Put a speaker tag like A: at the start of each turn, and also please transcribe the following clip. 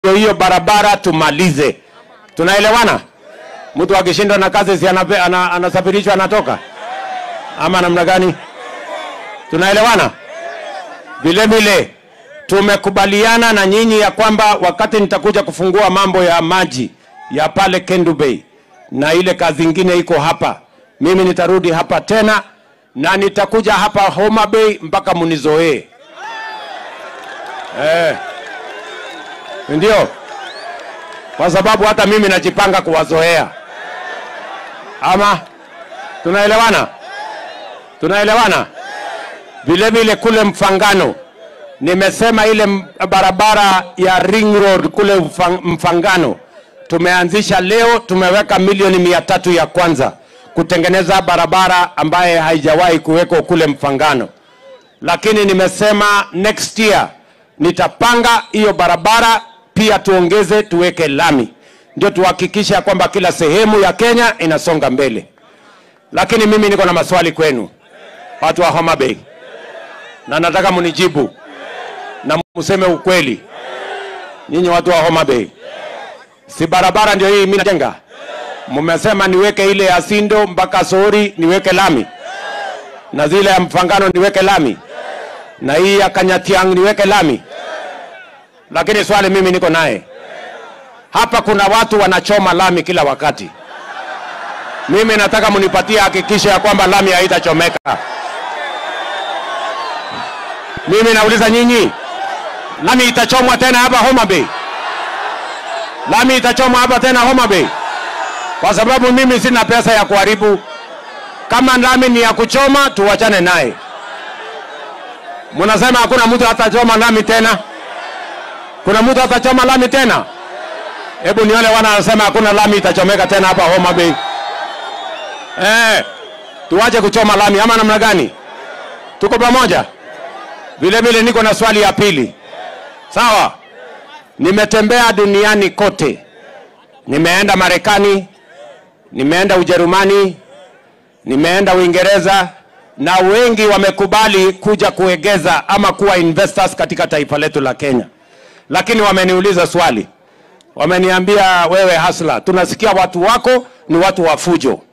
A: ndio hiyo barabara tumalize. Tunaelewana? Mtu akishindwa na kazi si anape, ana, anasafirishwa anatoka ama namna gani? Tunaelewana? Vile vile tumekubaliana na nyinyi ya kwamba wakati nitakuja kufungua mambo ya maji ya pale Kendu Bay na ile kazi ingine iko hapa, mimi nitarudi hapa tena na nitakuja hapa Homa Bay mpaka munizoee. Eh, ndio kwa sababu hata mimi najipanga kuwazoea. Ama tunaelewana? Tunaelewana? Vile vile kule Mfangano nimesema ile m- barabara ya Ring Road kule Mfa- Mfangano tumeanzisha leo, tumeweka milioni mia tatu ya kwanza kutengeneza barabara ambaye haijawahi kuwekwa kule Mfangano, lakini nimesema next year nitapanga hiyo barabara pia tuongeze, tuweke lami, ndio tuhakikishe ya kwamba kila sehemu ya Kenya inasonga mbele. Lakini mimi niko na maswali kwenu watu wa Homa Bay, na nataka munijibu na museme ukweli. Nyinyi watu wa Homa Bay, si barabara ndio hii mimi najenga? Mmesema niweke ile ya Sindo mpaka Sori niweke lami, na zile ya Mfangano niweke lami, na hii ya Kanyatiang niweke lami. Lakini swali mimi niko naye hapa, kuna watu wanachoma lami kila wakati. Mimi nataka munipatie hakikisho ya kwamba lami haitachomeka. Mimi nauliza nyinyi, lami itachomwa tena hapa Homa Bay? Lami itachomwa hapa tena Homa Bay? Kwa sababu mimi sina pesa ya kuharibu. Kama lami ni ya kuchoma, tuwachane naye. Mnasema hakuna mtu atachoma lami tena? Kuna mtu atachoma lami tena? Hebu nione wana wanasema hakuna lami itachomeka tena hapa Homa Bay. Eh, tuache kuchoma lami ama namna gani? Tuko pamoja? Vile vile niko na swali ya pili. Sawa? Nimetembea duniani kote. Nimeenda Marekani, nimeenda Ujerumani, nimeenda Uingereza na wengi wamekubali kuja kuegeza ama kuwa investors katika taifa letu la Kenya. Lakini wameniuliza swali. Wameniambia wewe Hasla, tunasikia watu wako ni watu wa fujo.